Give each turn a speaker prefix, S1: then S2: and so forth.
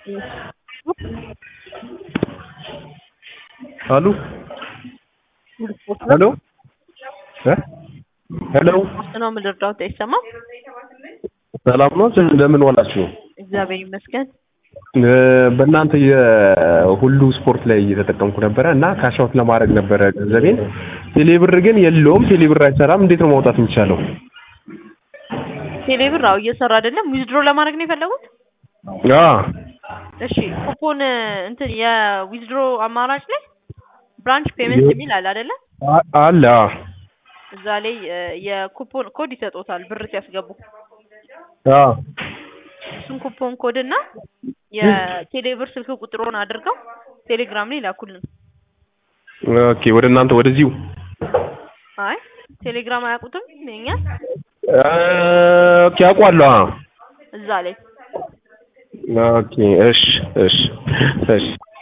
S1: አሉ ሄሎ እ ሄሎ
S2: ውስጥ ነው የምልርዳውት አይሰማም።
S1: ሰላም ነው? እንደምን ዋላችሁ?
S2: እግዚአብሔር ይመስገን።
S1: እ በእናንተ የሁሉ ስፖርት ላይ እየተጠቀምኩ ነበረ እና ካሻውት ለማድረግ ነበረ ገንዘቤን። ቴሌብር ግን የለውም። ቴሌብር አይሰራም። እንዴት ነው ማውጣት የሚቻለው?
S2: ቴሌብር አዎ እየሰራ አይደለም። ዊዝድሮ ለማድረግ ነው የፈለጉት?
S1: አ
S2: እሺ ኩፖን እንትን የዊዝድሮ አማራጭ ላይ ብራንች ፔመንት የሚል አለ አይደለ?
S1: አ- አለ አ
S2: እዛ ላይ እ የኩፖን ኮድ ይሰጡታል ብር ሲያስገቡ።
S1: አ
S2: እሱን ኩፖን ኮድ እና የቴሌብር ስልክ ቁጥሩን አድርገው ቴሌግራም ላይ ላኩልን።
S1: ኦኬ ወደ እናንተ ወደዚሁ
S2: አይ ቴሌግራም አያውቁትም የኛ
S1: አ ኦኬ አውቋለሁ። አ
S2: እዛ ላይ
S1: ኦኬ እሺ እሺ እሺ